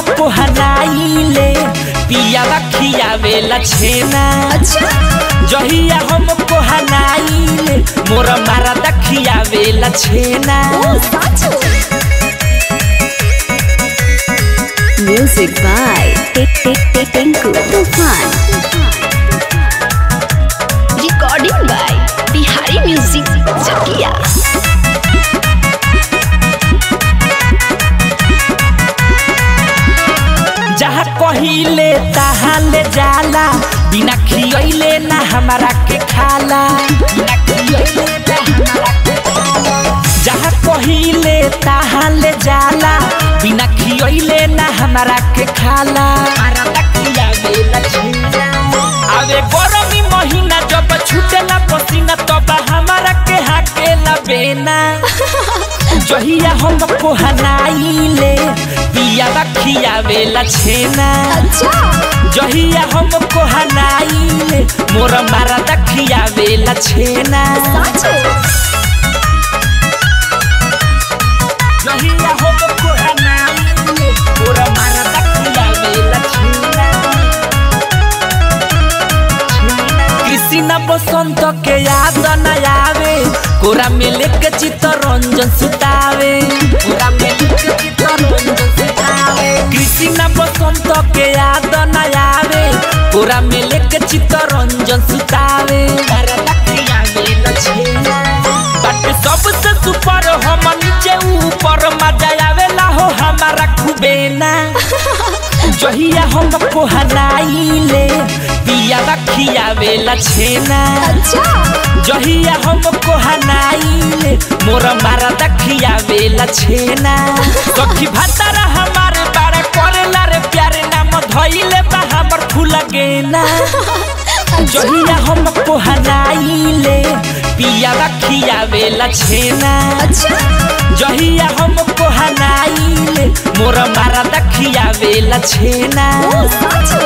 पोहनाइले पियावा खियावेला छेना अच्छा जहिया हम पोहनाइले मोर मारा दखियावेला छेना ओ साचो Music by Tik Tik Tik Tinku Tufan. Recording by Bihari music Chakia जहाँ कहिले तहाँ ले जाला बिना खियले ना हमारा के खाला बिना खियैले ना हमारा के खाला। जहाँ कहिले तहाँ ले जाला बिना खियले ना हमारा के खाला हमारा ना खियावेला छेना। आवे गरमी महीना जब छूटेला पसीना तब हमारा के हाकेला बेना जहिया हम पोहनाइले पियावा खियावेला छेना अच्छा जहिया हम कोहनाइले मोर मारा दखियावेला छेना साचो जहिया हम कोहनाइले मोर मारा दखियावेला छेना कृष्ण बसंत के याद न आवे कोरा में लेके चित्तरंजन सुतावे कोरा में लेके चित्तरंजन सुतावे कृष्ण बसंत के याद न आवे कोरा में लेके चित्तरंजन सुतावे तारा लखिया में लछेना बट सबसे सुपर हम नीचे ऊपर मजा आवेला हो हमारा खुबेना जहिया हम पोहनाइले पियावा खियावेला छेना अच्छा जहिया हम कोहनाइले मोर मारा दखियावेला छेना सखी भतारा हमारे बारे करेला रे प्यारे नाम धइले बा हमर फूल गेना जहिया हम कोहनाइले पियावा खियावेला छेना अच्छा जहिया हम कोहनाइले मोर मारा दखियावेला छेना ओ साचो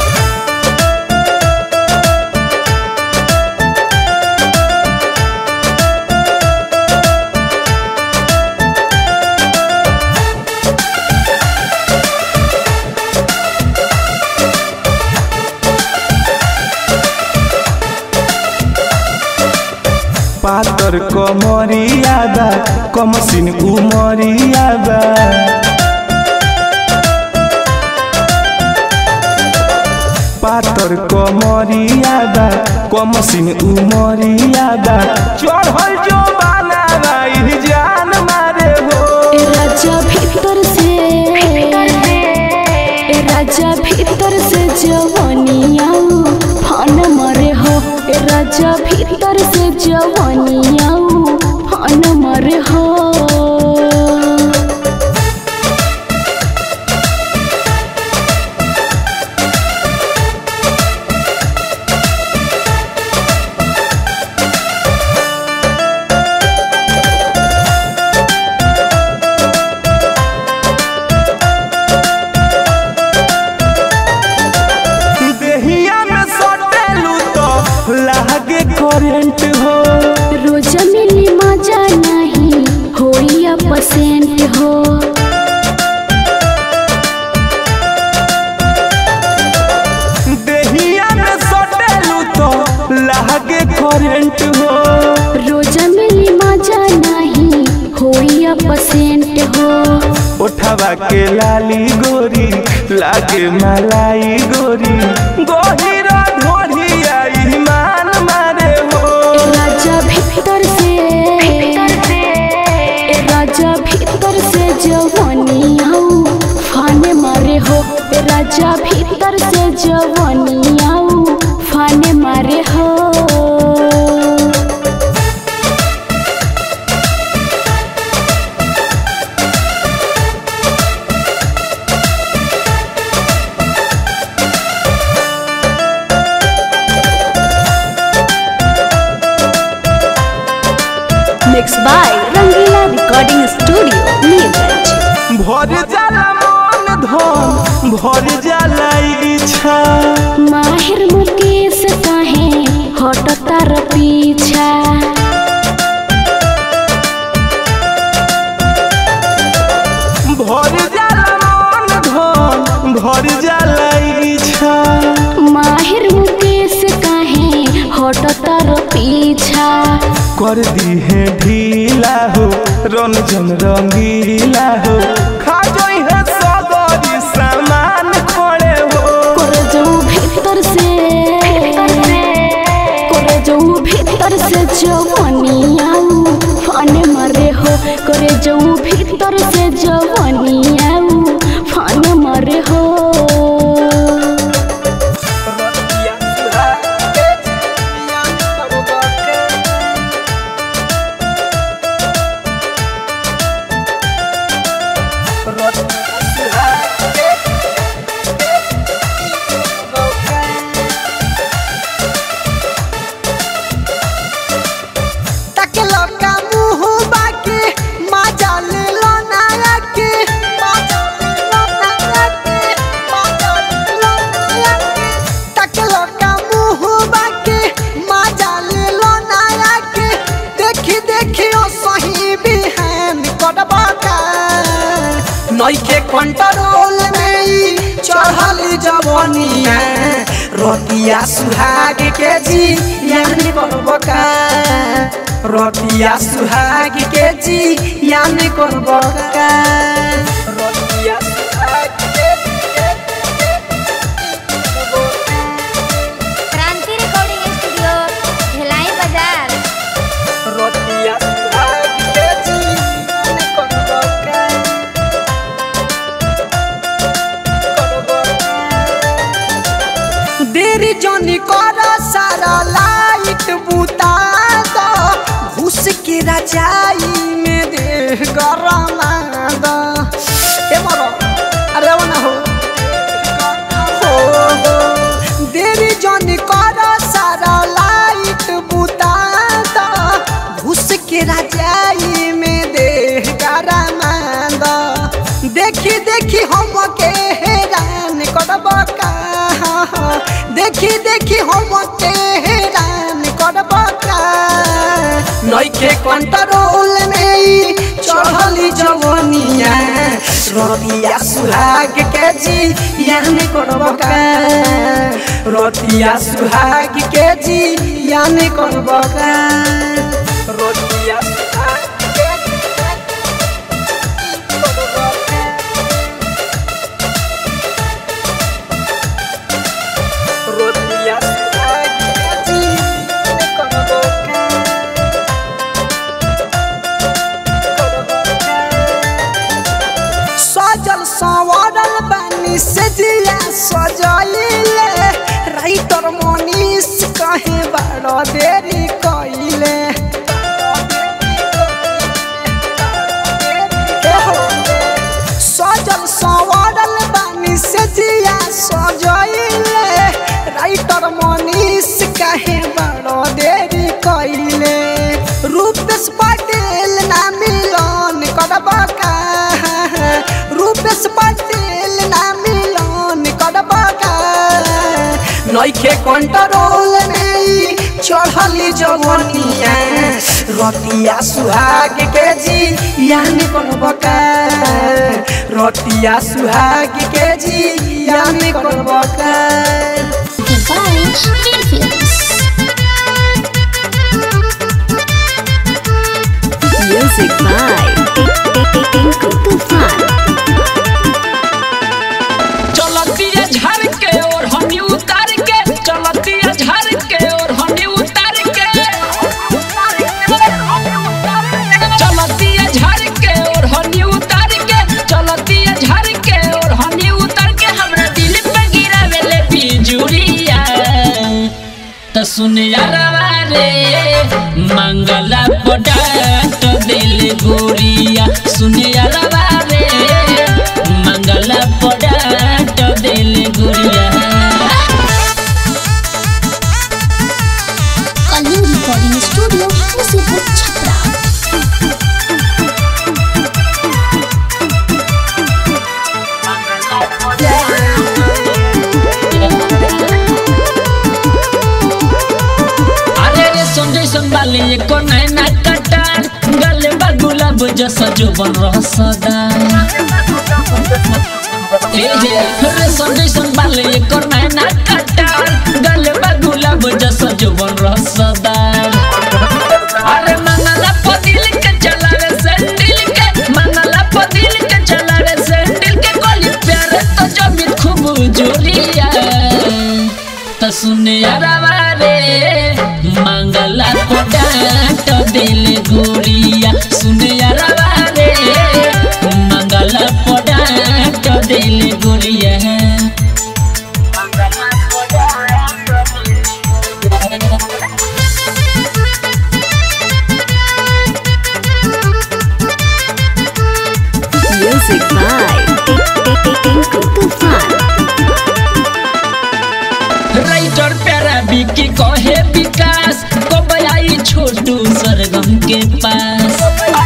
पातर कमरिया बा कमसिन उमरिया बा पातर कमरिया बा कमसिन उमरिया बा चढ़ल जो बाना राई जान मारे हो ए राजा भीतर से ए राजा भीतर से जवनिया फान मरे हो ए राजा भीतर से जवनिया फान मरे हो देहिया में सटेलू तो लागे करेंट हो रोज मिली मजा नहीं होई पसेंट हो देहिया में सटेलू तो लागे करेंट हो रोज मिली मजा नहीं होई पसेंट हो उठवा के लाली गोरी लागे मलाई गोरी गोहिरा ढोढ़िया ईमान मारे हो ए राजा भीतर से ए राजा भीतर से जवनिया फाने मारे हो ए राजा भीतर से जवनिया फाने मारे हो Mixed by Rangila Recording Studio, Neeraj. भर जाला मन धन भर जाला इच्छा माहिर मुकेश काहे हट तार पीछा भर जाला मन धन कर दी है ढीला हो रंजन रंगीला हो खा जाई है सगरी सामान खड़े हो करे जाऊ भीतर से करे जाऊ भीतर से जवानी आऊ फाने मारे हो करे जाऊ भीतर से जवानी आऊ फाने मारे हो तकलो का मुंह बाकी मजा ले लो नाया के मजा ले लो नाया के मजा ले लो नाया के तकलो का मुंह बाकी मजा ले लो नाया के देखी देखी ओ सही बिहान करबा का नइखे कंट्रोल में ई चढ़ल जवानिया रोटिया सुहाग के जी यानी करबका रोटिया सुहाग के जी यानी करबका रोटिया सुहाग के क्रांति रिकॉर्डिंग स्टूडियो भिलाई बाजार रोटिया सुहाग के जी यानी करबका देरी जनी कर सारा लाइट बुता दो घुस के रजाई में दे गरमा दो ए मरो अरे वो ना हो हो हो देरी जनी कर सारा लाइट बुता दो घुस के रजाई में दे गरमा दो देखी देखी हम के हैरान करब का देखी देखी हम के हैरान करब का नइखे कंट्रोल में ई चढ़ली जवनिया रोटिया सुहाग के जी यानी करब का रोटिया सुहाग के जी यानी करब का रोटिया सुहाग के जी रोटिया सुहाग के जी यानी करब का सजल संवरल बानी से दिया सजैले राइटर मनीष कहे बड़ देरी कइले सजल संवरल बानी से दिया सजैले राइटर मनीष कहे बड़ देरी कइले रूपेश पटेल ना मिलन करब का रूपेश पटेल ना मिलन करब का नइखे कंट्रोल में ई चढ़ली जवनिया रोटिया सुहाग के जी यानी करब का रोटिया सुहाग के जी यानी करब का Music by Tinku Tufan. चलतिया झर के और हमी उतार के चलतिया झर के और हमी उतार के चलतिया झर के और हमी उतार के चलतिया झर के और हमी उतार के हमरा दिल पे गिरावेले बिजुरिया त सुन यारवा रे मंगला पडाट दिल गोरिया सुन यारवा रे मंगला पडाट दिल गोरिया कलिंग रिकॉर्डिंग स्टूडियो मुसीबत छपरा अरे रे संजय संभाली एको नैना कटार गले बा गुलाब जैसा जो बन रहा सदा ए हे रे संजय संभाली एको नैना कटार गले बा गुलाब जैसा जो बन रहा सदा अरे सुने अरवा रे मंगला को डांट दिल गोरिया सुने अरवा रे मंगला को डांट दिल गोरिया Music by Tinku Tufan. Writer Pyara Vicky कहे विकास कब आई छोटू सरगम के पास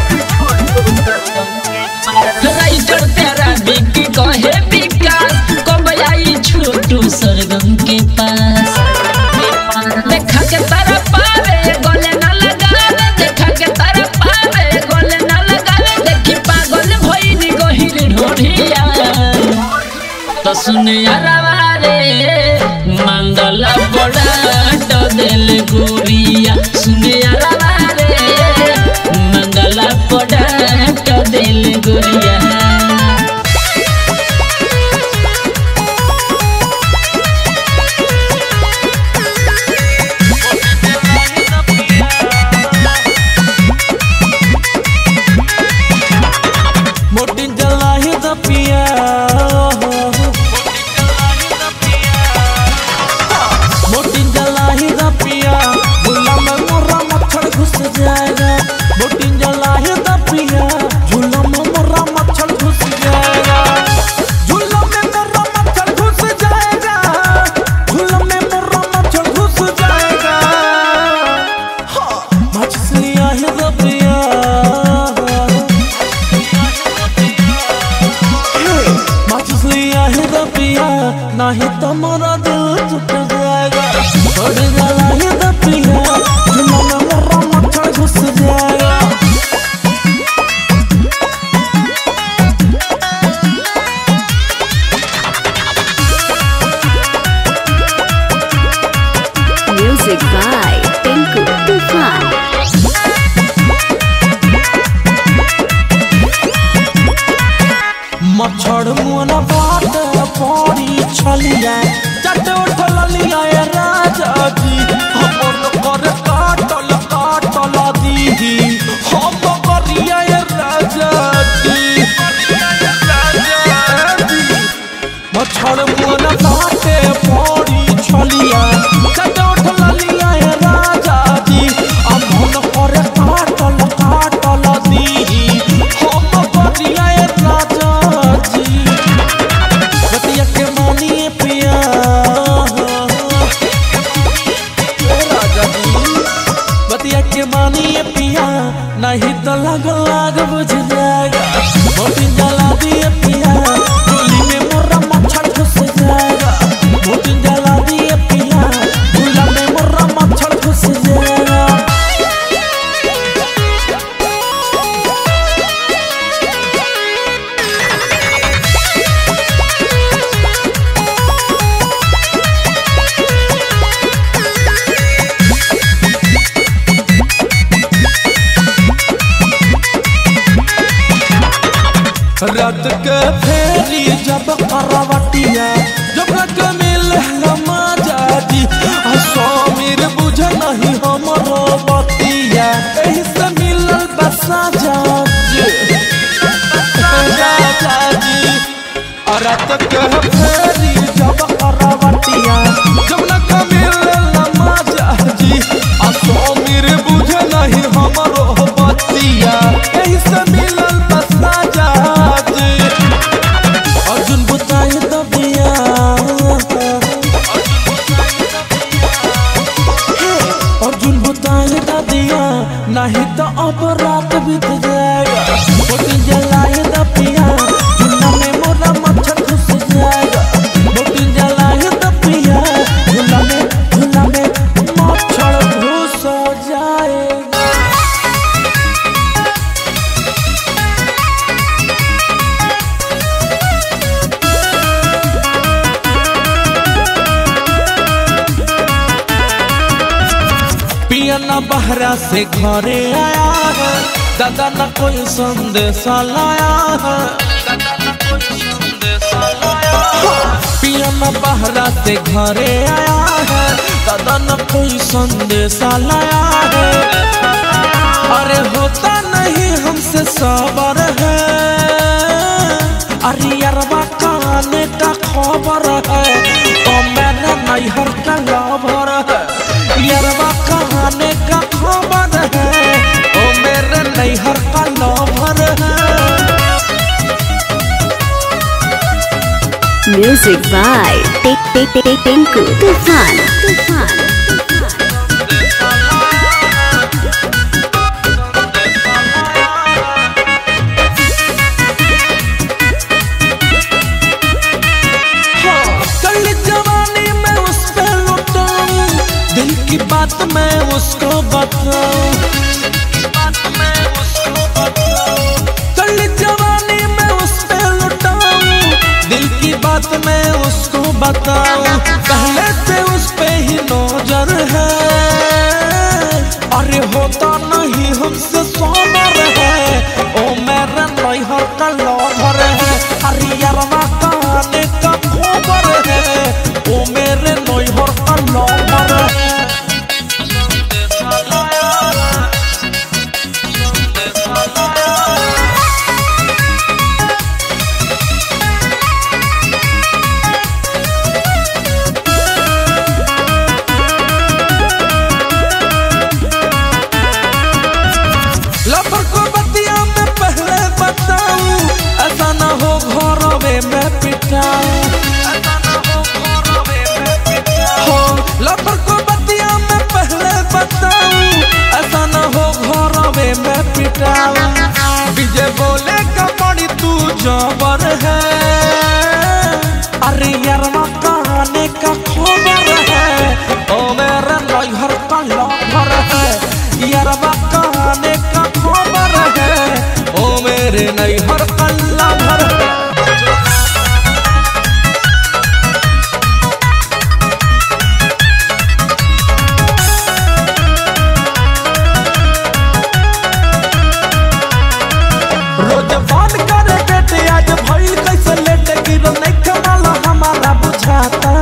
राइटर प्यारा बिकी कहे विकास कब आई छोटू सरगम के पास देखा के तारा पावे गले ना लगावे देखा के तारा पावे गले ना लगावे देखी पागल भइनी गहिर ढोढ़िया तो सुनिया रे मंगल बड़ा दिल गोरिया सुनिया रे मंगल बड़ा दिल गोरिया मोटी जलाही द पिया मोटी जलाही द पिया झूला में मोरा मच्छर घुस जाएगा मोटी जलाही द पिया झूला में मोरा मच्छर घुस जाएगा झूला में मोरा मच्छर घुस जाएगा झूला में मोरा मच्छर घुस जाएगा हाँ मछलियाँ है द पिया मछलियाँ ही रपिया नहीं तो मोरा दिल टूट जाएगा छोड़ गला ही रपिया झूला में मोरा मच्छर घुस जाएगा Music by Tinku Tufan. मच्छर मुन बाट पड़ी छलिया चट उठल लिया ये राजा जी हमर कर काटल काटल दीदी हम करिया ये राजा जी मच्छर मुन बाटे पड़ी छलिया चट उठल लिया ये राजा जी हमर कर काटल काटल दीदी हम करिया ये राजा जी बतिया के मानिए पिया ए राजा जी बतिया के मानिए पिया नहीं तो लग लाग बुझ जाएगा मोटी जला दिए पिया चूल्ही में मोरा मच्छर घुस जाएगा मोटी जला दिए पिया चूल्हा में मोरा मच्छर घुस जाएगा रात के फेरी जब करवटिया जब रक मिल मजा जी आ समीर बुझ नहीं हमरो बतिया एही से मिलल बसा जा राजा जी आ रात के फेरी जब करवटिया जब रक मिल मजा जी आ समीर बुझ नहीं हमरो बतिया एही से मिलल बसा जा जी अर्जुन बुताई दबिया अर्जुन बुताई दबिया नहीं तो अब रात बीत जाएगा मोटी जलाई दबिया झूला में मोरा मच्छर घुस जाएगा मोटी जलाई दबिया झूला में झूला में मच्छर घुस जाएगा पिया न बहरा से घरे आया है दादा न कोई संदेश लाया है पिया न बहरा से घरे आया है दादा न कोई संदेशा लाया है अरे होता नहीं हमसे सबर है अरे अरबा काने का खबर है तो मैंने नैहर का लवर है यरबा कहाने का खबर है ओ मेरे नैहर का लवर है Music by Tik Tik Tik Tinku Tufan. Tufan. कल जवानी में उस पे लुटाऊं दिल की बात मैं उसको बताऊं कल जवानी में उस पे लुटाऊं दिल की बात मैं उसको बताऊं पहले से उस पे ही नजर है अरे होता नहीं हमसे सोमर है ओ मेरा नैहर का लवर है अरे यारवा कहाने का खबर है ओ मेरे नैहर का लवर है लफर को बतिया में पहले बताऊं ऐसा ना हो घरों में पिटाऊं हो लफर को बतिया में पहले बताऊं ऐसा ना हो घरों में पिटाऊं विजय बोले का बड़ी तू जबर है अरे यारवा कहाने का खबर है ओ मेरा नैहर का लवर है यारवा कहाने का खबर है ओ मेरे नैहर का लवर है रोज फोन करे बेटे आज भइल कैसे लेट गिरो नहीं कमाल हमारा बुझाता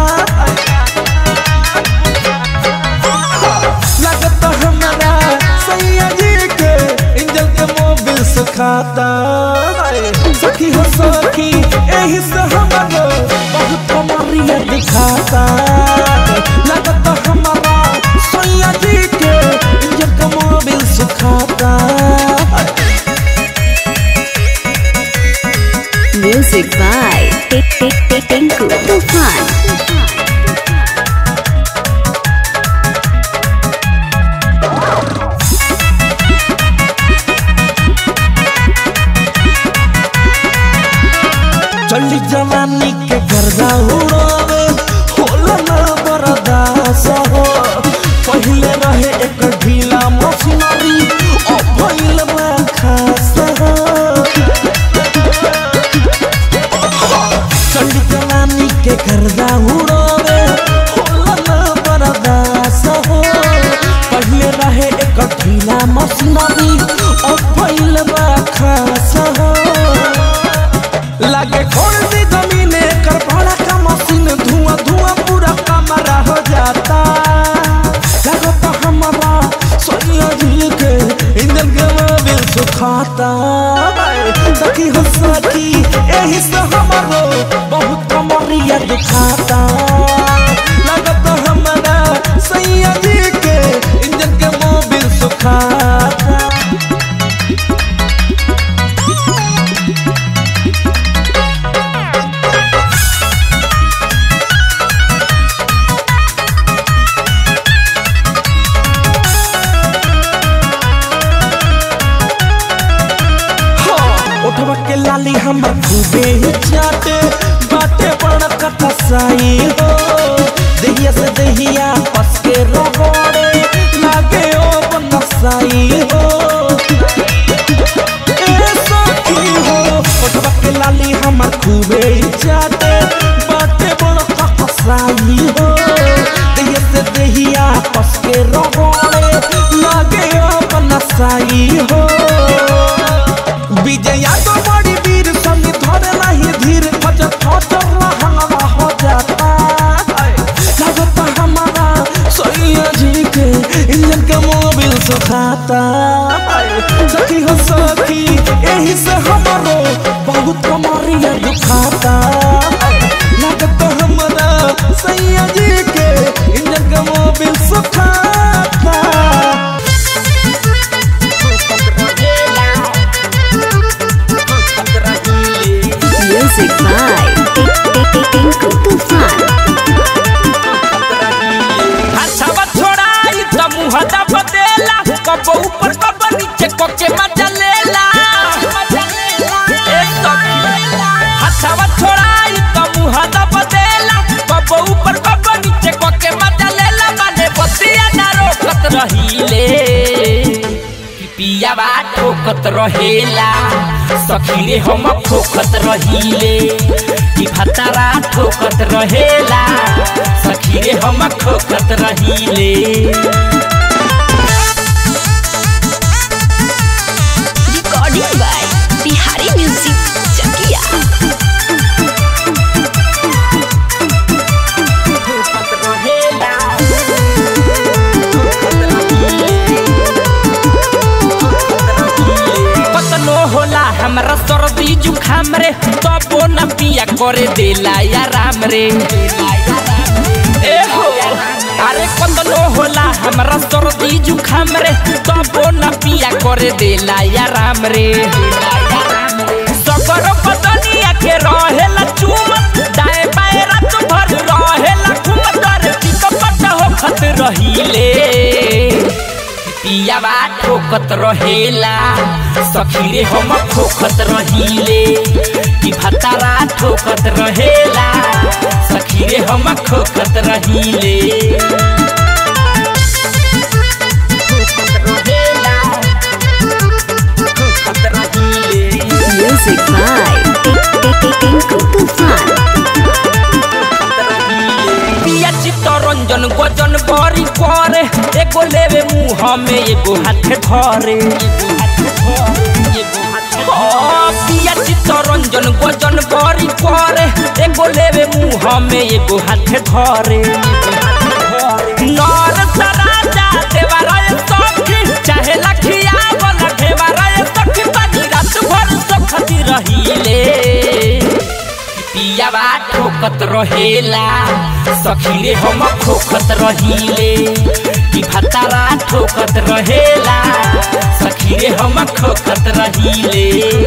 लगत हमारा सैया जी के इंजन के मोबिल सुखाता सखी हो सखी एही से हमारो बहुत कमरिया दिखाता लगत हमारा सैया जी के इंजन के मोबिल सुखाता Music by Tik Tik Tik Tinku Tufan. चली जवानी के गर्दा उड़ावे होला ना बरदास हो पहले रहे एक ढीला मशीनरी ओ भइल बा खास हो चली जवानी के गर्दा उड़ावे होला ना बरदास हो पहले रहे एक ढीला मशीनरी ओ भइल बा खास हो लागे खोल दी जमीने कर बड़ा का मशीन धुआं धुआं पूरा कमरा हो जाता लगता हमारा सोनिया जी के इंजन के मोबिल सुखाता सखी हो सखी यही से हमारो बहुत कमरिया दिखाता लगता हमारा सैया जी के इंजन के मोबिल सुखाता उठवा के लाली हमर खूबे ही चाटे बाटे बड़ा कथा साई हो सुखाता सखी हो सखी यही से हमारो बहुत कमरिया दुखाता लागत हमरा सैया जी के इंजन का मोबिल सुखाता Music by Tinku Tufan. हथवा छोड़ाई त मुँह दब देला कब ऊपर कब नीचे कोके मजा लेला ए सखी हथवा छोड़ाई त मुँह दब देला कब ऊपर कब नीचे कोके मजा लेला माने बतिया ना रोकत रहीले कि पियावा ठोकत रहेला सखी रे हम ठोकत रहीले कि भतारा ठोकत रहेला सखी रे हम ठोकत रहीले Recording by Bihari Music Chakia. ठोकत रहेला ठोकत रहीले कतनो होला हमरा सर्दी जुखाम रे तबो न पिया करे देला या राम रे ए हो अरे कतनो होला हमरा सर्दी जुखाम रे तबो न पिया करे देला या राम रे सगर पतनिया के रहेला चूम दाए बाए रात भर रहेला घूम तर टिकपट होखत रहीले पियावा ठोकत रहेला सखी रे हम ठोकत रहीले कि भतारा ठोकत रहेला सखी रे हम ठोकत रहीले ठोकत रहेला ठोकत रहीले Music by Tinku Tufan. पिया चित्तरंजन गजन बरी करे एगो लेवे मुँह में एगो हाथ धरे हाँ, पिया चित्तरंजन गजन बरी करे एगो लेवे मुँह में एगो हाथ धरे नर सराजा देवराय सखी चाहे लखिया वाला घेवराय सखी बनी रात भर सखती रहीले पियावा ठोकत रहेला सखी रे हम ठोकत रहीले कि भतारा ठोकत रहेला सखी रे हम ठोकत रहीले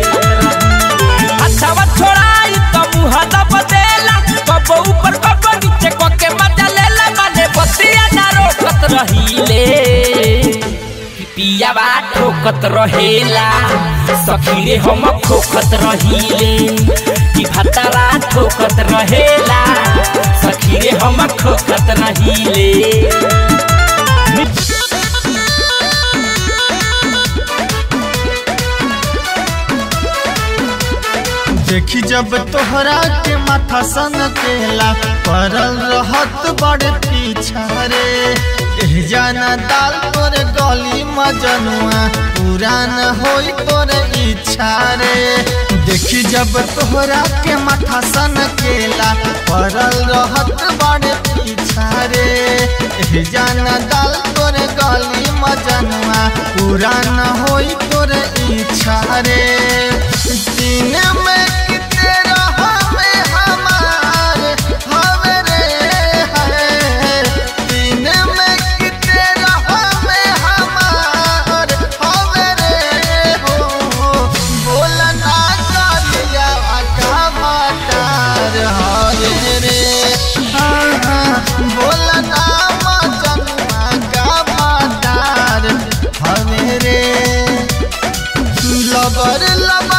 हथवा छोड़ाई त मुँह दब देला कब ऊपर कब नीचे कोके मजा लेला माने बतिया ना रोकत रहीले कि पियावा ठोकत रहेला सखी रे हम ठोकत रहीले कि भतारा ठोकत रहेला सखी रे हम ठोकत रहीले देखी जब तोहरा के माथा सन केला पड़ल रहत बड़ पीछा रे एह जाना दाल तोर गली मजनुआ पुरान होई तोर इच्छा रे देखी जब तोहरा के माथा सन केला पड़ल रहत बड़ पीछा रे एह जाना दाल तोर गली मजनुआ पुरान होई तोर इच्छा रे दिन में किते रहमे हमार हवे रे है दिन में किते रहमे हमार हवे रे हो बोल ना कलिया का मातार हवे रे हाँ हाँ बोल ना मजनुआ का मातार हवे रे लबर लबर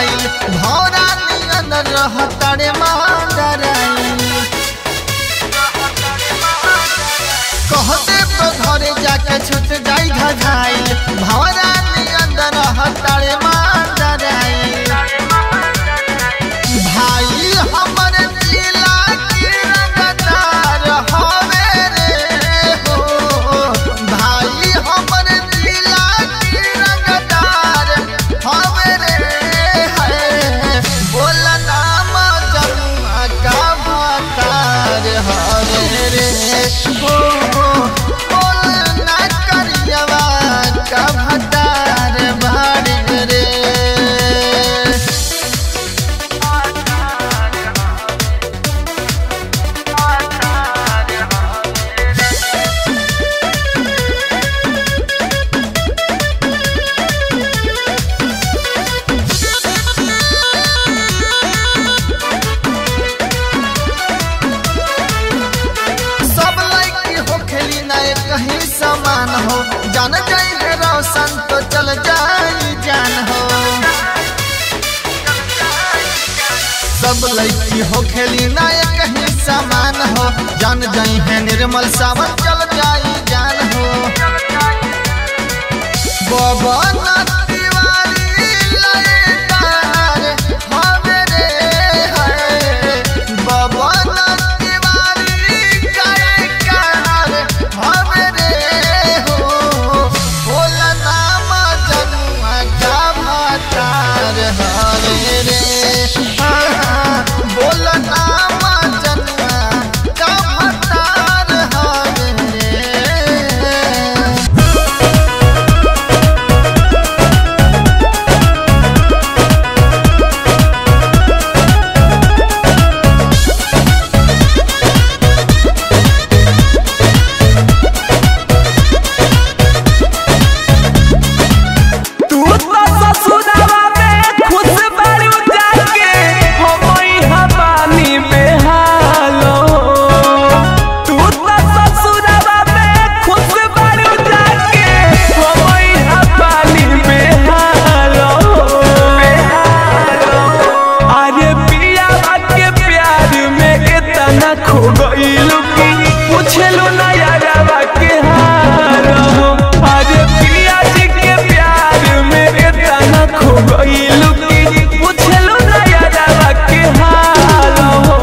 आइल भौरा नियन रहतरे मांडराई कहते तो घरे जाके छूट जाई घाघाइल भौरा नियन रहतरे मांडराई भाई हमर जिला के रंगदार हवे रे हो भाई हमर जिला के रंगदार हवे रे है बोल नाम जमुआ का भतार हवे रे हो बोल ना करियवा का भतार बाड़े रे सब लड़की हो खेली नए कहीं समान हो जान जाई है रोशन तो चल जाई जान हो सब लड़की हो खेली नए कहीं समान हो जान जाई है निर्मल सावन चल जाई जान हो बाबा ना तिवारी लयदार हवे रे है बाबा ना तिवारी गायकार हवे रे हो बोल नाम जनुआ का भतार हवे रे हाँ, हाँ, बोल नाम जनुआ का भतार हवे रे तू तो ससुरावा में खुश बारू जाके हमई हवानी बेहालो तू तो ससुरावा में खुश बारू जाके हमई हवानी बेहालो अरे पिया के प्यार में इतना खो गइलू कि पूछलू ना यारवा के हाल हो अरे पिया जी के प्यार में इतना खो गइलू कि पूछलू ना यारवा के हाल हो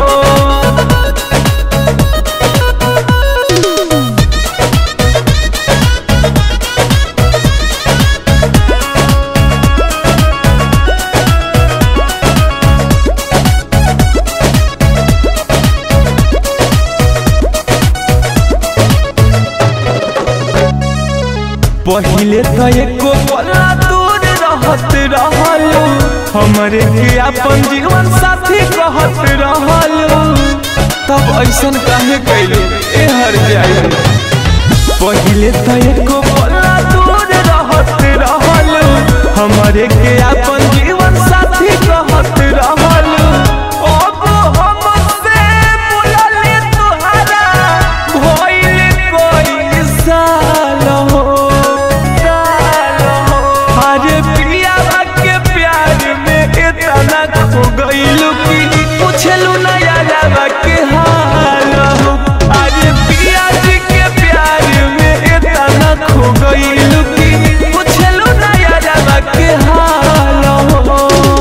पहिले तो एको पला दूर रहत रहलू हमरे के अपन जीवन साथी कहत रहलू तब ऐसन काहे कैलू ए हर जाई पहिले तो एको पला दूर रहत रहलू हमरे के अपन जीवन साथी कहत रहलू अब हमसे बोलले तुहरा भइल कोई साल हो साल हो अरे पिया के प्यार में इतना खो गइलू कि पूछलू ना यारवा के हाल हो अरे पिया जी के प्यार में इतना खो गइलू कि पूछलू ना यारवा के हाल हो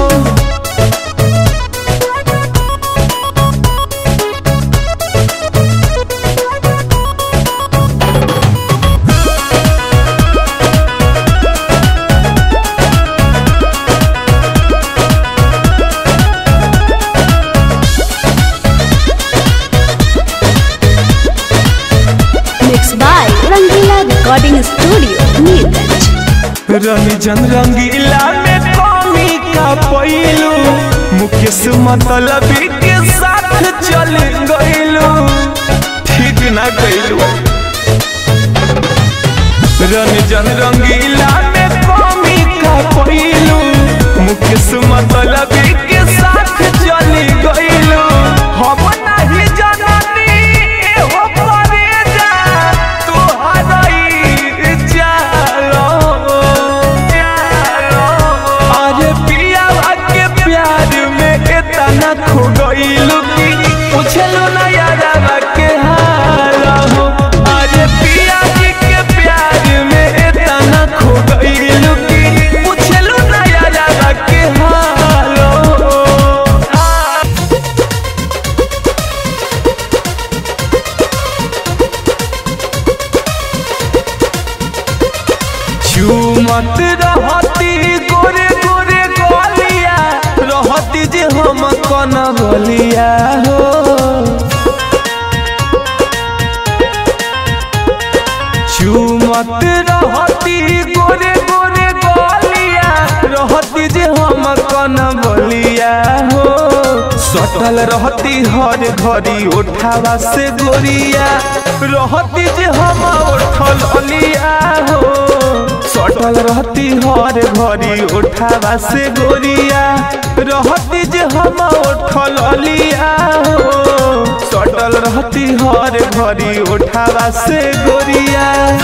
Mixed by Rangila Recording Studio, Neerganj. Ranjan रंगीला में कमी का पैलू मुकेश मतलबी के साथ चल गइलू ठीक ना गइलू रंजन रंगीला में कमी का पैलू मुकेश मतलबी के साथ चल गइलू हम नहीं जननी हो परे जा तोहरा ई जालो अरे पिया के चुमत रहती गोरे गोरे गोलिया रहती जे हम कन बलिया हो चुमत रहती गोरे गोरे गोलिया रहती जे हम कन बलिया हो सटल रहती हर घड़ी उठावा से गोरिया रहती जे हम उठल अलिया हो सटल रहती हर घड़ी उठावा से गोरिया रहती जे हम उठल अलिया हो सटल रहती हर घड़ी उठावा से गोरिया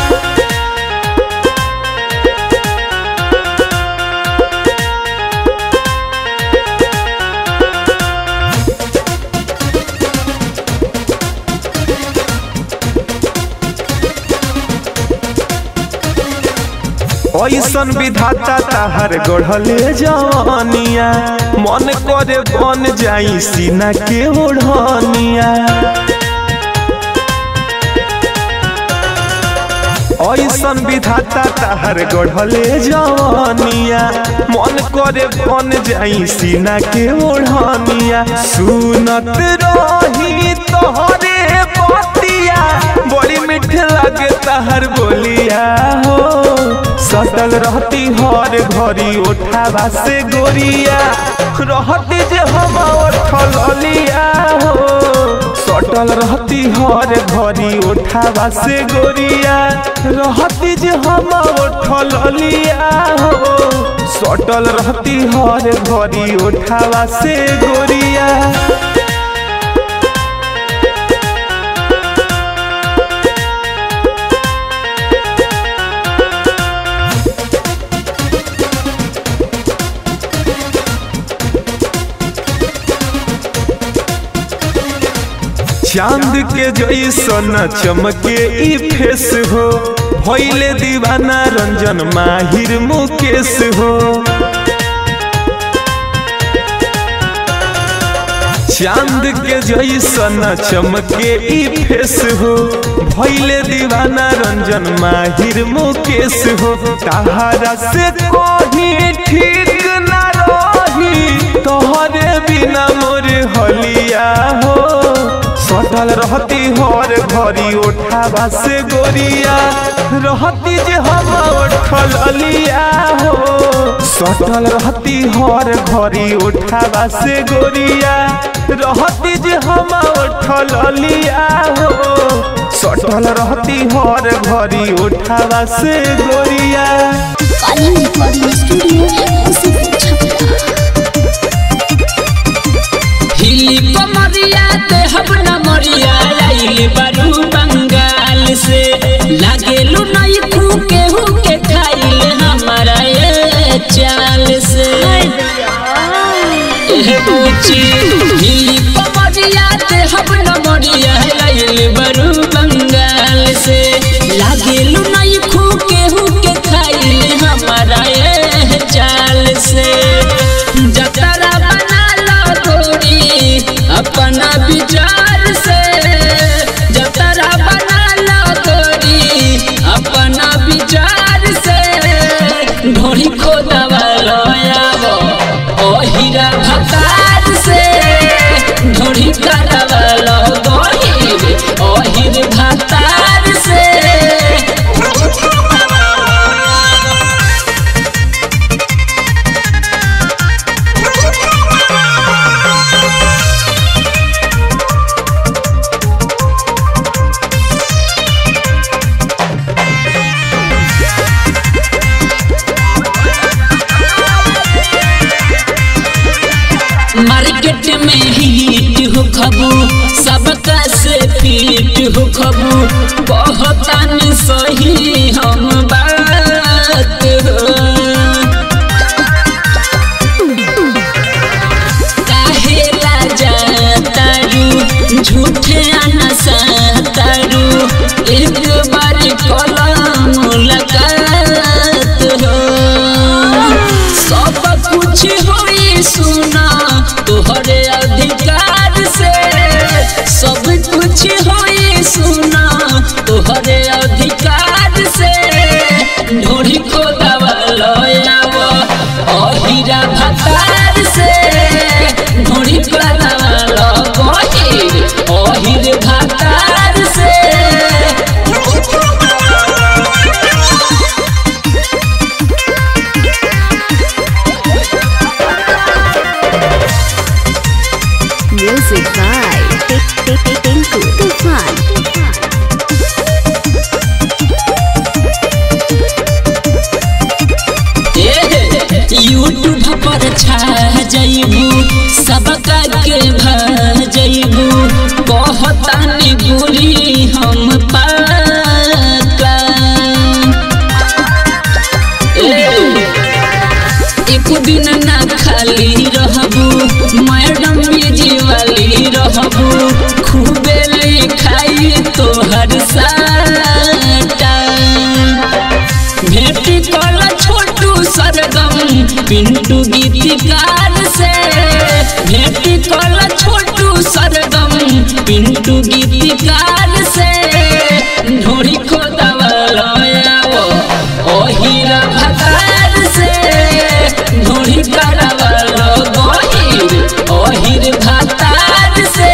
ऐसन विधाता ताहर गढ़ले जवानिया मन करे बन जाई सीना के ओढ़निया ऐसन विधाता ताहर गढ़ले जवानिया मन करे बन जाई सीना के ओढ़निया सुनत रही तोहरे बतिया बड़ी मीठ लगे ताहर बोलिया हो सटल रहती हर घड़ी उठावा से गोरिया रहती जे हम उठल अलिया हो सटल रहती हर घड़ी उठावा से गोरिया रहती जे हम उठल अलिया हो सटल रहती हर घड़ी उठावा से गोरिया चांद के जैसन चमके ई फेस हो भैले दीवाना रंजन माहिर मुकेश हो चांद के जैसन चमके ई फेस हो भैले दीवाना रंजन माहिर मुकेश हो तहारा से कोही ठीक ना रही तोहरे बिना मोरे हलिया हो सटल रहती हर घड़ी उठावा से गोरिया रहती जे हम उठल अलिया हो सटल रहती हर घड़ी उठावा से गोरिया रहती जे हम उठल अलिया हो सटल रहती हर घड़ी उठावा से गोरिया कालीन रिकॉर्डिंग स्टूडियो उसी छपरा हिली कमरिया ते हब न मरिया आइल बारू बंगाल से लागेलू नई तू केहू के खाइल हमारा ये चाल से एह पूछी हिली कमरिया ते हब न मरिया आइल बारू बंगाल से लागेलू नई तू केहू के खाइल हमारा ये चाल से जतरा बना लो गोरी अपना विचार से जतरा बना लो गोरी अपना विचार से ढोरी को दवा लो आवो ओ हीरा भतार से ढोरी का दवा लो गोरी ओ हीर भतार से मार्केट में हिट हो खबू सबका से पीट हो खबू कहतान सही हम बात हो काहे राजा तारू झूठे नशा तारू एक बार कलम मुलाकात हो सब कुछ होई सुना तोहरे अधिकार से सब कुछ होई सुना तोहरे अधिकार से ढोरी को दवा यूट्यूब पर छा जइबू सबका के भ जइबू कहतानी बुरी हम पाका एक दिन ना खाली रहबू मैडम बिजी वाली रहबू खूबे लिखाई तोहर साटा भेटी कल छोटू सरगम पिंटू गीतकार से भेटी कल छोटू सरगम पिंटू गीतकार से ढोरी खोदवालो ओहिरा भतार से ढोरी करवालो गोहिर ओहिर भतार से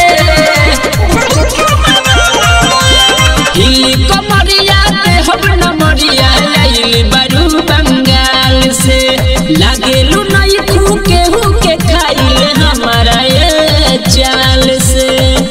हिली कमरिया ते हम नमरिया आइल बारू बंगाल से लागेलू नई खू के हु के खाइल हमारा ये चाल से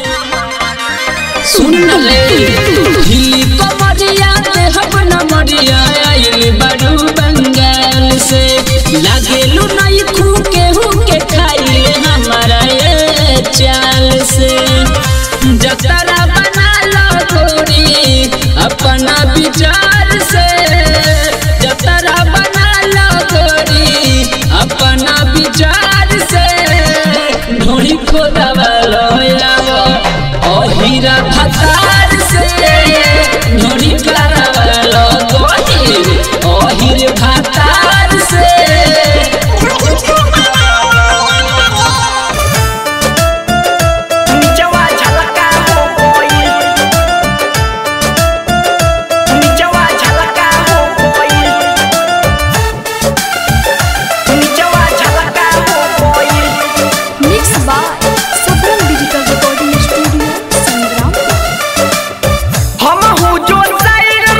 सुन रे हिली कमरिया ते हम नमरिया आइल बारू बंगाल से लागेलू नई खू के हु के खाइल हमारा ये चाल से जतरा बना लो गोरी अपना विचार से जतरा बना लो गोरी अपना विचार से ढोड़ी खोदवा लो यावो ओ हीरा भतार से ढोड़ी करवा लो गोरी ओ हीर भतार से निचवा झलका हो कोई निचवा झलका हो कोई निचवा झलका हो कोई mix by Safal digital recording studio Sangram हम हूँ जो side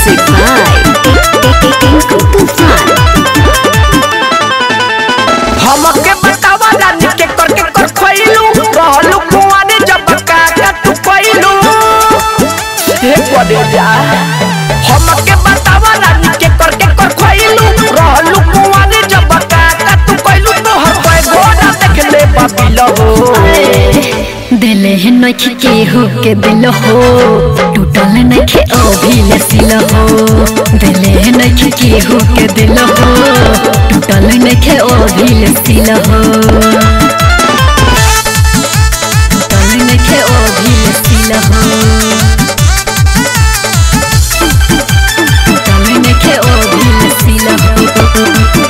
Music by Tinku Tufan. हमके बतावा रानी के कर के कर खइलू रहलू कुआरे जब काका तू कइलू हे करे जा हमके बतावा रानी के कर के कर खइलू रहलू कुआरे जब काका तू कइलू तो हर कोई घोड़ा देख ले बाबिल हो दिल है नख के हो के दिल हो टूटल नख ओ भी लसिल हो दिल है नख के हो के दिल हो टूटल नख ओ भी लसिल हो टूटल नख ओ भी लसिल हो टूटल नख ओ भी लसिल हो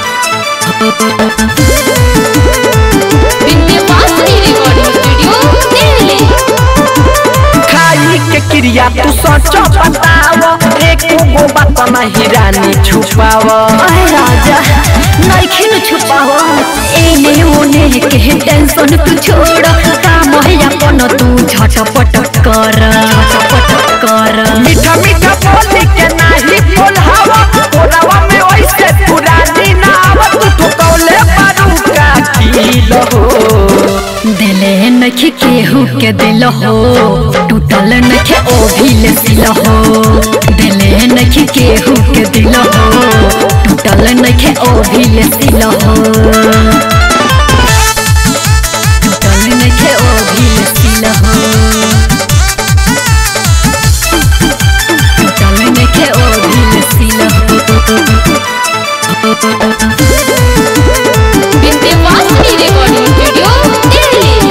विद्यावासिनी रिकॉर्डिंग स्टूडियो दिल्ली खाई के क्रिया तू सच बताव एक गो बात नहीं रानी छुपाव आए राजा नइखे न छुपावा एने ओने के टेंशन तू छोड़ काम है अपन तू झटपट कर झटपट कर मीठा मीठा बोली के नाही बोलहावा बोलावा में वैसे पुरानी ना आवा तू तो कौले पारू का किलो दिले नख केहू के दिल हो टूटल नख ओ भी लसिल हो दिले नख केहू के दिल हो टूटल नख ओ भी लसिल हो टूटल नख ओ भी लसिल हो टूटल नख ओ भी लसिल हो विद्यावासिनी रिकॉर्डिंग स्टूडियो दिल्ली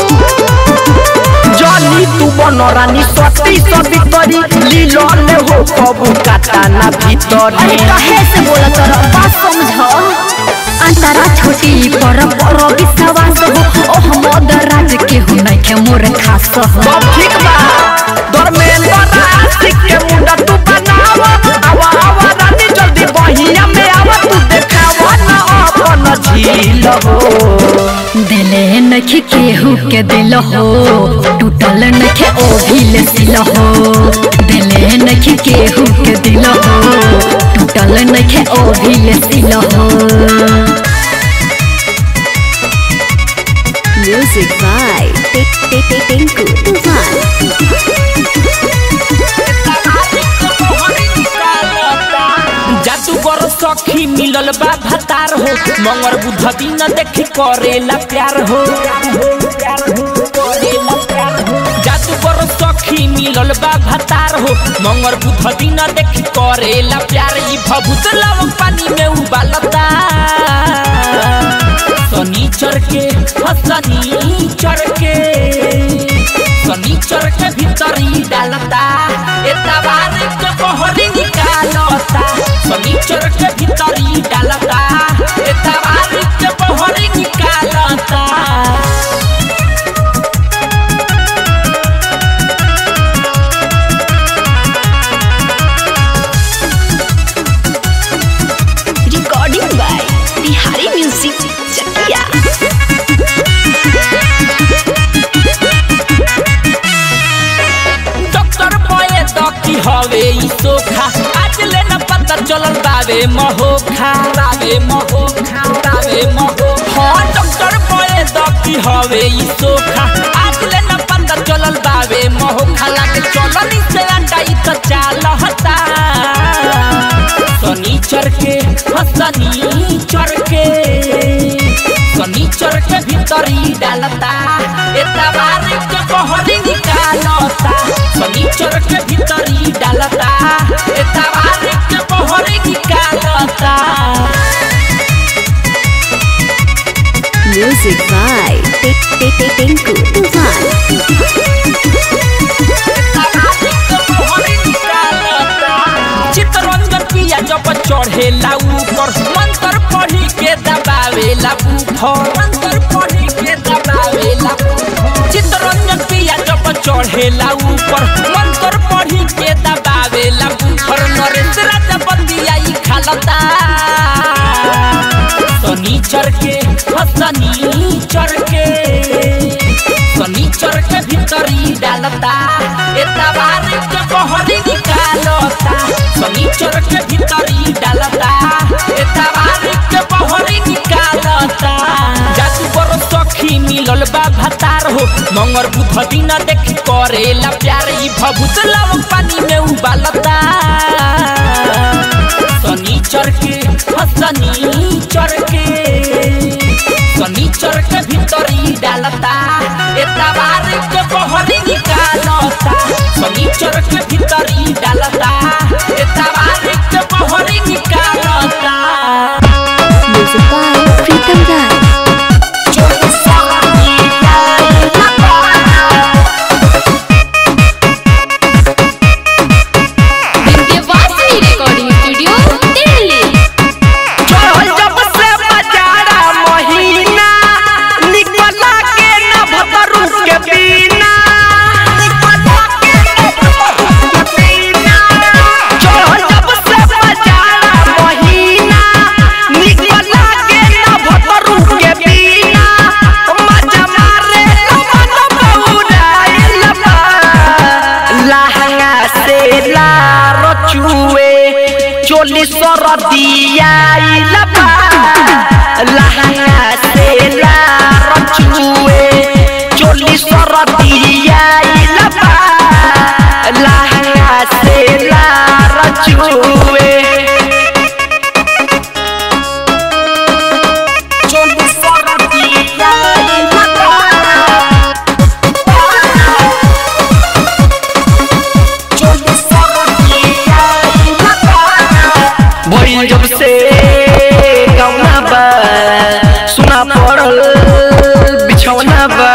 जली तू बन रानी सती सती तरी लीलो ले हो कबू काटा ना भीतरी अरे काहे से बोला तोरा बात समझ अंतरा छोटी पर पर विश्वास हो ओ हम राज के हो नहीं के मोर खास हो सब ठीक बा धर्मेंद्र आशिक के मुंडा तू बनावा आवा आवा रानी जल्दी बहिया में आवा तू देखावा ना अपन झील हो दिले नख केहू के दिल हो टूटल नख ओ भी लसिल हो दिले नख केहू के दिल हो टूटल नख ओ भी लसिल हो Music by Tinku Tufan. जादूगर सखी मिलल बा भतार हो मंगर बुध दिन देखी करेला प्यार हो जादूगर सखी मिलल बा भतार हो मंगर बुध दिन देखी करेला प्यार ई भभूत लव पानी में उबालता शनिचर के हाँ, शनिचर के शनिचर के भीतरी डालता एतवार के बहरी निकालता शनिचर के भीतरी डालता एतवार के बहरी निकालता Recording by Bihari Music Chakia. Doctor बोए तो की हवे ई सोखा आज ले न पता चलल बावे महोखा बावे महोखा बावे महो हाँ डॉक्टर बोए तो की हवे ई सोखा आज ले न पता चलल बावे महोखा लागे चलल से अंडा ई तो चालहता शनिचर के हाँ, शनिचर के शनिचर के भीतरी डालता एतवार के बहरी निकालता शनिचर के भीतरी डालता एतवार के बहरी निकालता Music by Tinku Tufan. Chitranjan पिया जब चढ़ेला ऊपर मंत्र पढ़ी के दबावेला ऊपर मंत्र पढ़ी के दबावेला चितरंजन पिया जब चढ़ेला ऊपर मंत्र पढ़ी के दबावेला ऊपर नरेंद्र जब बंदिया ई खालता शनिचर के हाँ, शनिचर के शनिचर के भीतरी डालता एतवार के बहरी निकालता सनीचर के भीतरी डालता ए तवारी के बहरी निकालता जादू बरो सखी मिलल बा भतार हो मंगर बुध दिन देख करेला प्यार ई भभूत लव पानी में उबालता सनीचर के हाँ, सनीचर के सनीचर के भीतरी डालता ए तवार के बहरी निकालता सनीचर के भीतरी डालता ए तवार के बहरी निकालता Music by Pritam Rai. Vindhyavasini recording studio Delhi चढ़ल जब से बजारा महीना निकला के न भतरू के बिना चढ़ल जब से बजारा महीना निकला के न भतरू के बिना मजा मारे मन बौराइल बा लहंगा से लारो चुए चोली सरदिया लबा लहंगा से लारो चुए चोली सरदिया लबा लहंगा से लारो चुए चोली सरदिया लबा भइल जब से गौना बा सुना पड़ल बिछौना बा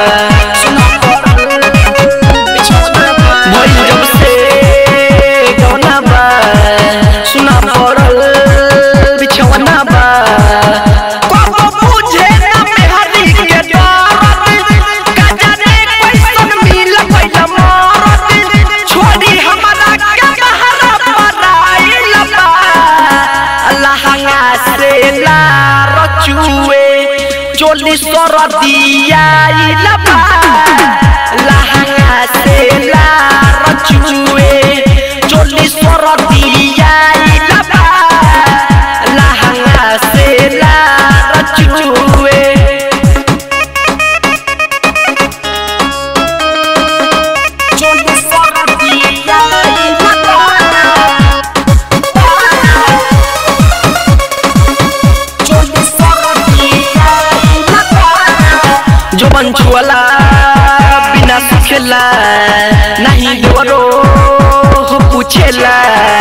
भइल जब से गौना बा सुना पड़ल बिछौना बा कबो बुझे ना मेहरी के दर्द का जाने कैसन मिल गइल मरद छोड़ी हमरा के बहरा पराइल बा लहंगा से लार चुए चोली सरदिया लबा लहंगा से लार चुए चोली सरदिया लबा लहंगा से लार चुए चोली सरदिया लबा जो बंचुअला बिना सुखेला नहीं देवरो हो पूछेला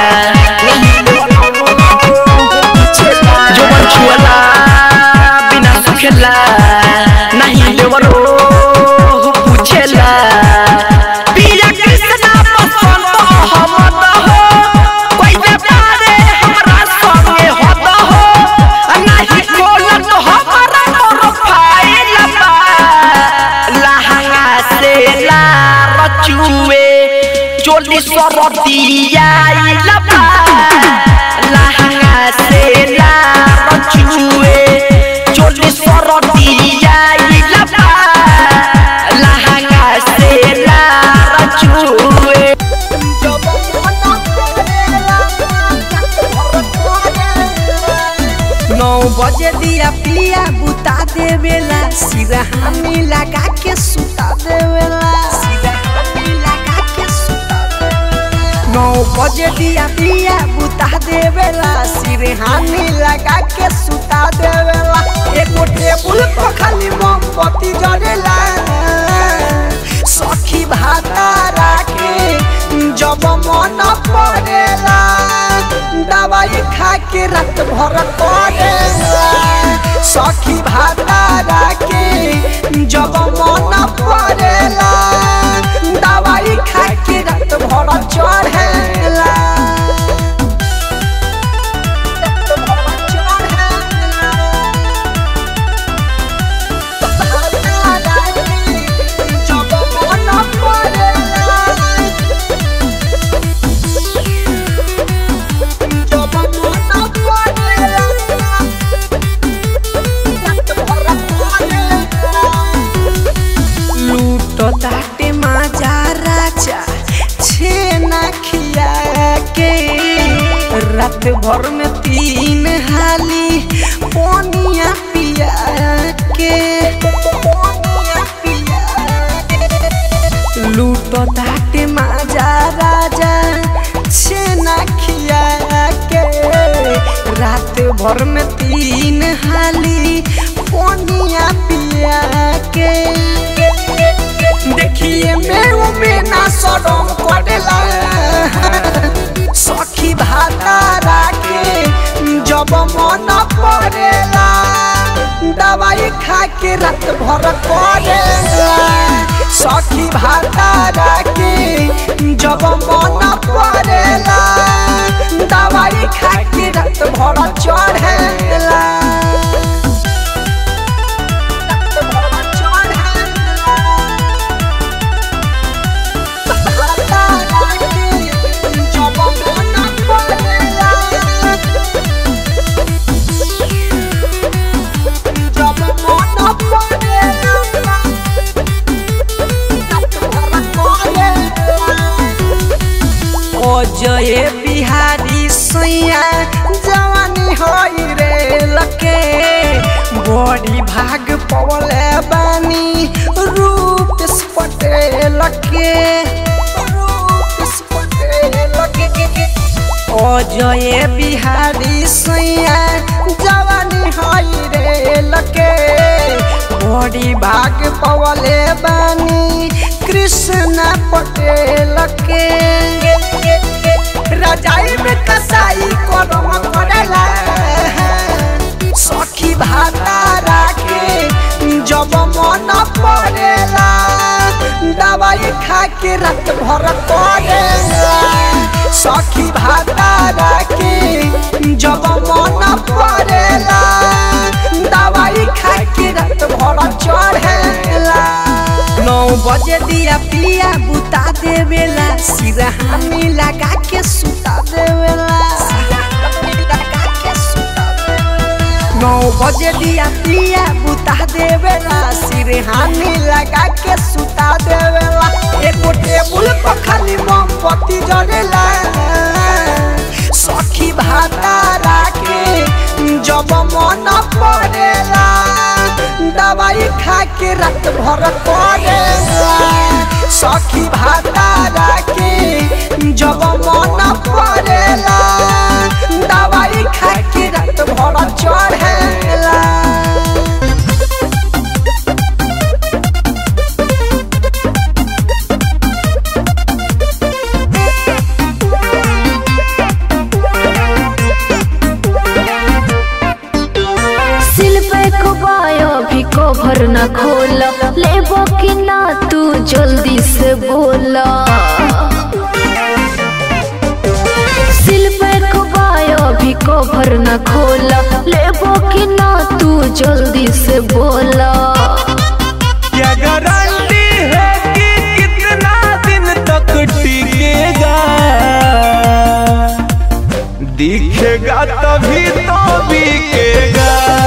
जो बंचुअला बिना सुखेला नहीं देवरो हो पूछेला पिया कृष्णा पसंद हमद हो कोई व्यापारे हमरा संगे होत हो नहीं खोलत हमरा प्रोफाइल बा लहंगा से लार चुए चोली सरदिया लबा लहंगा से लार चुए चोली सरदिया लबा लहंगा से लार चुए नौ बजे दिया पिया बुता देवेला सिरहानी लगा के सुता देवेला सिरहानी लगा के सुता देवेला नौ बजे दिया पिया बुता देवेला सिरहानी लगा के सुता देवेला एगो टेबुल पर खाली मोमबत्ती जरेला सखी भाता राखे जब मन पड़ेला दवाई खा के रात भर पड़ेला सखी भाता राखे जब मन पड़ेला दवाई खा के रात भर चढ़ेला रात भर चढ़ेला। भाता राखे जब मन पड़ेला जब मन पड़ेला के पनिया पिया के लूटो ताटे माजा राजा छेना खिया के रात भर में तीन हाली पनिया पिया के देखिए मेरे में ना सड़म करेला सखी भातारा के जब मन पड़ेला दवाई खा के रात भर करेला सखी भातारा के जब मन पड़ेला दवाई खा के रात भर चढ़ेला रात भर चढ़ेला भातारा के जब मन पड़ेला जब मन पड़ेला रात भर करेला अजय बिहारी सैया जवानी होई रे लके बड़ी भाग पवले बानी रूप पटेल के रूप पटेल के अजय बिहारी सैया जवानी होई रे लके बड़ी भाग पवले बानी कृष्ण पटेल के रजाई में कसाई करम करेला सखी भातारा के जब मन पड़ेला दवाई खा के रात भर करेला सखी भातारा के जब मन पड़ेला दवाई खा के रात भर चढ़ेला नौ बजे दिया पिया बुता देवेला सिरहानी लगा के सुता देवेला नौ बजे दिया पिया बुता देवेला सिरहानी लगा के सुता देवेला एगो टेबुल पर खाली मोमबत्ती जरेला सखी भातारा के जब मन पड़ेला दवाई खा के रात भर करेला सखी भातारा के जब मन पड़ेला दवाई खा के रात भर चढ़ेला सिल पे कुबायो भी कवर न खोला लेबो कि ना तू जल्दी से बोला सिल पे कुबायो भी कवर न खोला लेबो कि ना तू जल्दी से बोला क्या गारंटी है कि कितना दिन तक टिकेगा दिखेगा तभी तो बिकेगा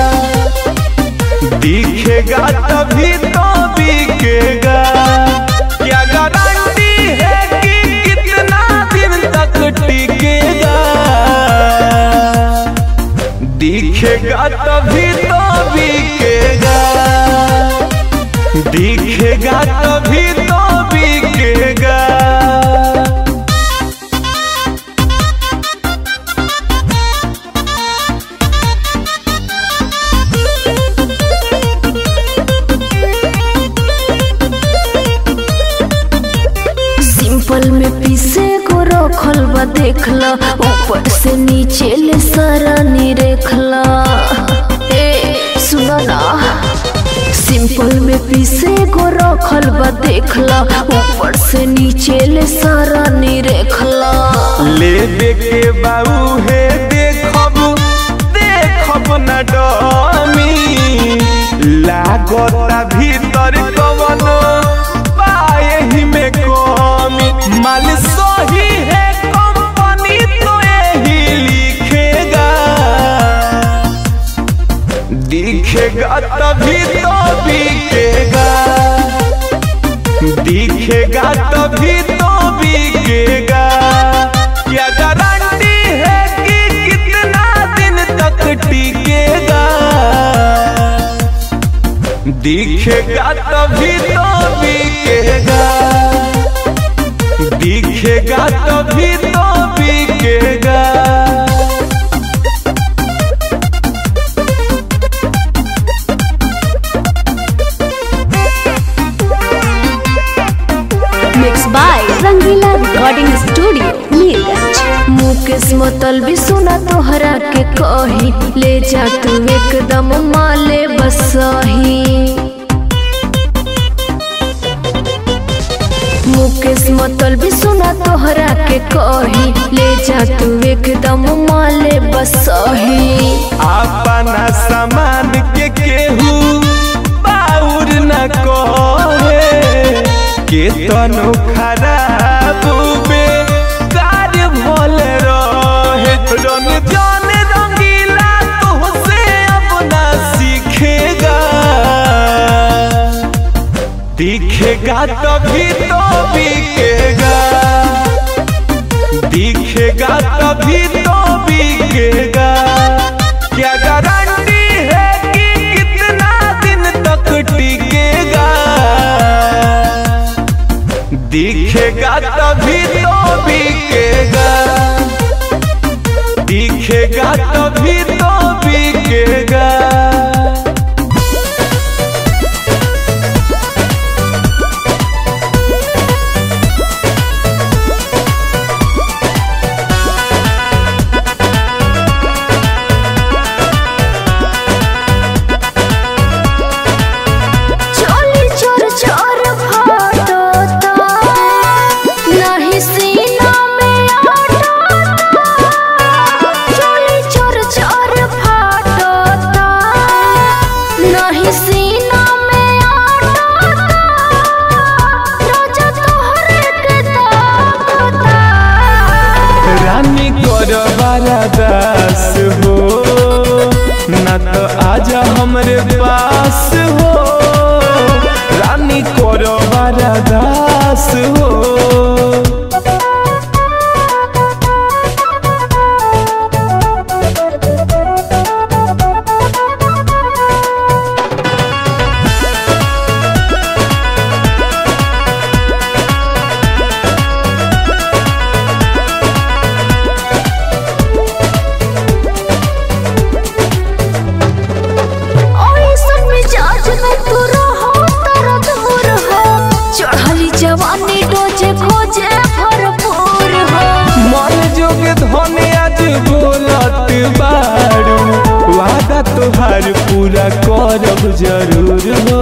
दिखेगा तभी तो बिकेगा क्या गारंटी है कि कितना दिन तक टिकेगा दिखेगा तभी तो बिकेगा दिखेगा तभी तो बिकेगा सिंपल में पीसे को रखल बा देखला ऊपर से नीचे ले सारा नी रेखला ए सुनो ना सिंपल में पीसे को रखल बा देखला ऊपर से नीचे ले सारा नी रेखला ले देखे बाबू है देखब देखब न डमी लागता भीतर कवन पाए ही में कमी माल सही है कंपनी तो यही लिखेगा दिखेगा तभी तो बिकेगा दिखेगा तभी तो बिकेगा क्या गारंटी है कि कितना दिन तक टिकेगा दिखेगा तभी तो बिकेगा दिखेगा तभी तो बिकेगा mix by Rangila recording studio Mirganj Mukesh मोतल भी सुना तोहरा के कही ले जा तू एकदम माले बसही मुकेश मोतल भी सुना तोहरा के कही ले जा तू एकदम माले बसही अपना सामान के केहू बाउर न कहे के तनो खराब बे कार्य भल रहे रंग जान रंगीला तुहसे अपना सीखेगा दिखेगा तभी तो बिकेगा दिखेगा तभी तो बिकेगा क्या गारंटी है कि कितना दिन तक टिकेगा दिखेगा तभी तो बिकेगा दिखेगा तभी तो बिकेगा चोली चोर चोर फाटता नहीं सीना में आटता चोली चोर चोर फाटता नहीं सीना में आटता राजा तोहरे के ताकता रानी कर दास हो न तो आजा हमरे पास हो रानी कर दास हो ऐसन मिजाज में तू रहो तरद हो रहो चढ़ली जवानी डोजे खोजे भरपूर हो मन जोग धन आज बोलत बारू वादा तोहार पूरा करब जरूर हो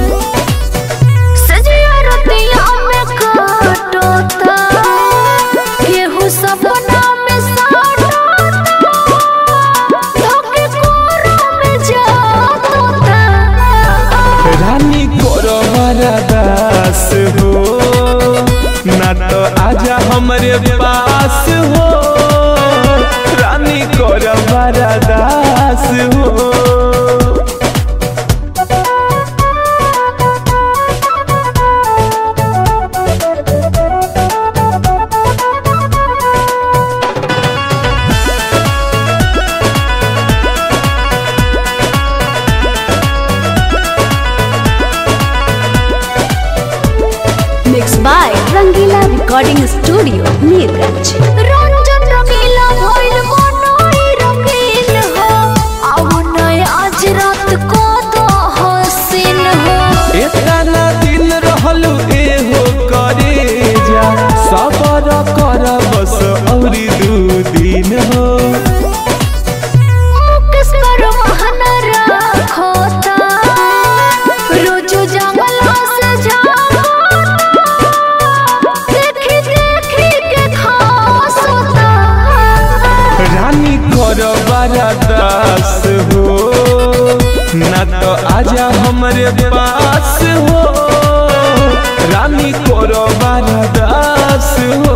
सजिया रतिया में काटोता केहू सपना में साटोता धोके कोरा में जातोता रानी कर दास हो ना तो आजा हमरे पास हो रानी कर दास हो mix by Rangila recording studio Mirganj Ranjan Rangila भइल मनोई रंगीन हो आओ नय आज रात को तो हसीन हो एतना दिन रहलू एहो करे जा सबर कर बस औरी दू दिन हो मुकेश पर महन राखोता रोजो जंगला से जागोता देखी देखी के खासोता रानी कर दास हो ना तो आजा हमरे पास हो रानी कर दास हो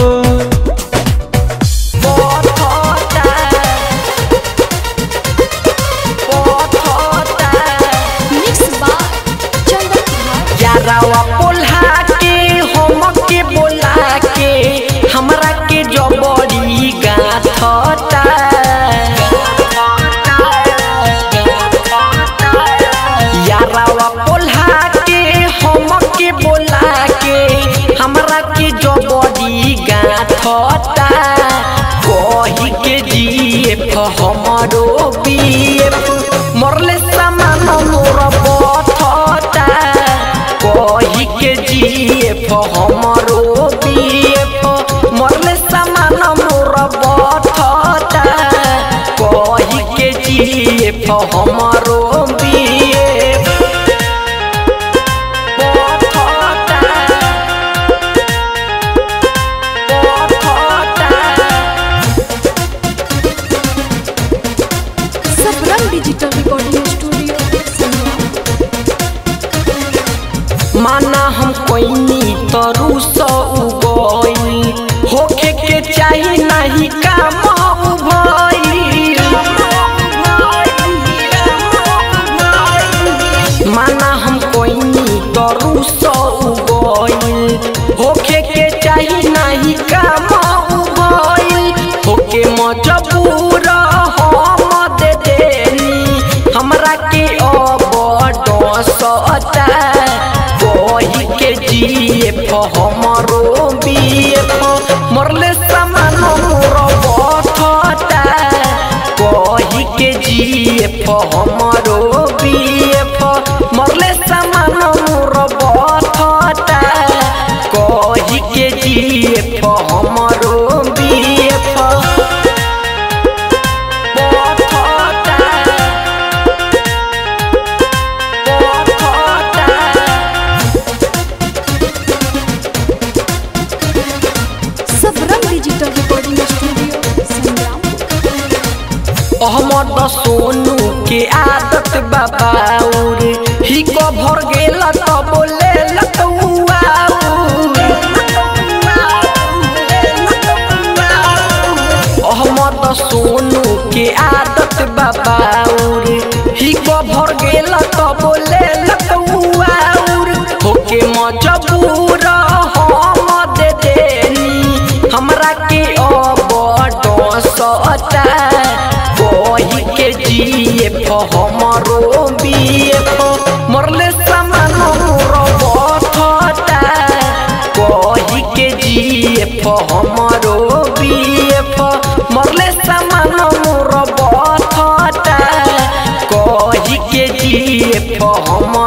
मिक्स बार चंदन कुमार यारावा पोल्हा के हम के बोला के हमरा के जबरी गाथता यारावा हमरो बिए बथता सबरंग डिजिटल रिकॉर्डिंग स्टूडियो माना हम कोइनी तरू सौ गई होखे के चाही नहीं काम माना हम कोइनी तरू सौ गई होखे के चाही नहीं काम होके मजबूर हम दे देनी हमरा के अब डसता वही के जीएफ हमरो बीएफ मरले समान मोर बथता वही के जीएफ हमरो बीएफ मरले समान मोर बथता कही के जीएफ हमरो BF Sabrang digital recording studio Sangram Ahmad Sonu के आदत बाबाउर ही को भर गेल त बोले लतुआ अहमद सोनू के आदत बाबाउर ही को भर गेल त बोले लतुआ होके मजबूर हम दे देनी हमरा के अब डसता वही के जीएफ हमरो बीएफ मरले समान मोर बथता वही के जीएफ हमरो बीएफ मरले समान मोर बथता कही के जीएफ हमरो